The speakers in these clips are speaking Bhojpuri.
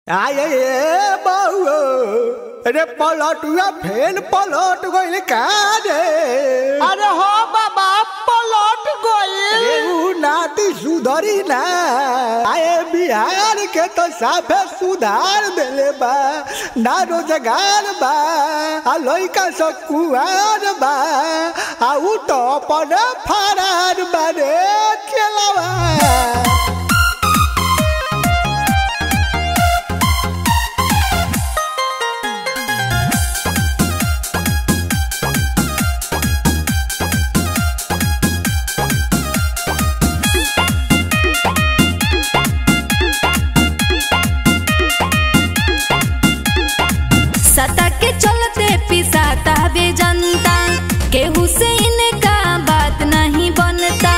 आये ए बहु अरे पलटुआ फेन पलट गइल का रे अरे हो बाबा पलट गइल अरे उ नाती सुधरी ना आए बिहार के तो साफे सुधार देले बा ना रोजगार बा आ लइका सब कुआर बा आ उ तो अपन फरार बा रे चलवा सता के चलते पिसाता बे जनता केहू से इनका बात नहीं बनता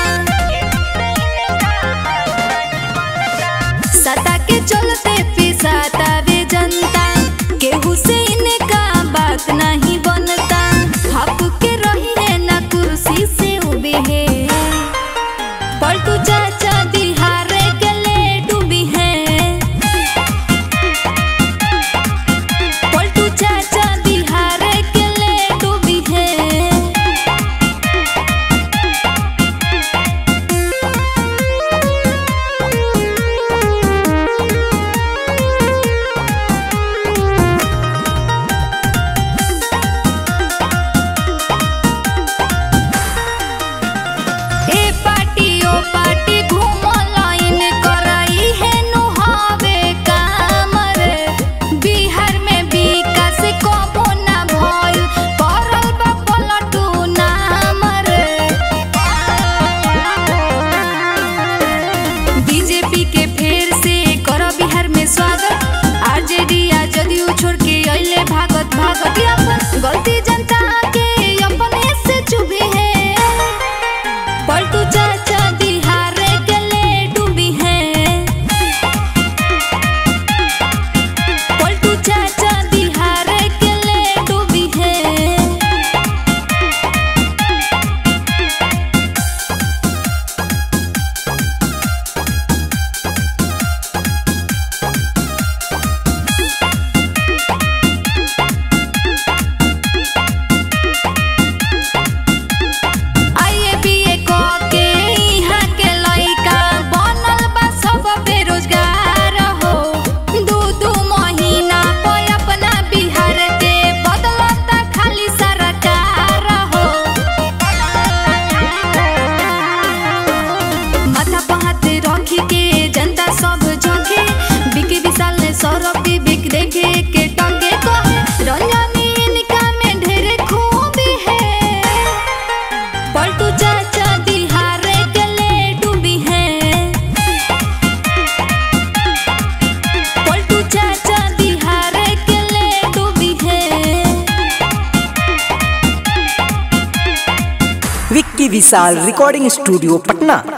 सता के चलते पिसाता बे जनता केहू से इनका बात नहीं बनता हप के रही है ना कुर्सी से उबे है पलटू चाचा दिहारे के ले डूबी है पलटू चाचा बिहार के ले डूबी है ए पार्टी ओ पार्टी घूमो लाइन कराई है नुहावे काम रे बिहार में विकास कबो ना भइल परल बा पलटू नाम रे बीजेपी के फेर से कर बिहार में स्वागत आरजेडी आ जदयू छोड़ के अइले भागत भागत अपन गलती जनता के अपने से चुभे है पलटू चाचा बिहार के ले डूबी है पलटू चाचा बिहार के ले डूबी है आइए बीए क के इहाँ के लइका बनल बा सब बेरोजगार हो दू दू महीना पे अपना बिहार के बदलता खाली सरकार हो माथा पर हाथ रख के जनता सब झोंके बिकी विशाल ने सौरभ भी बिक देखे के टंगे कहे रंजनी इनका में ढेर खूबी है पलटू चाचा बिहार के ले डूबी है पलटू चाचा बिहार के ले डूबी है Vicky Vishal recording studio Patna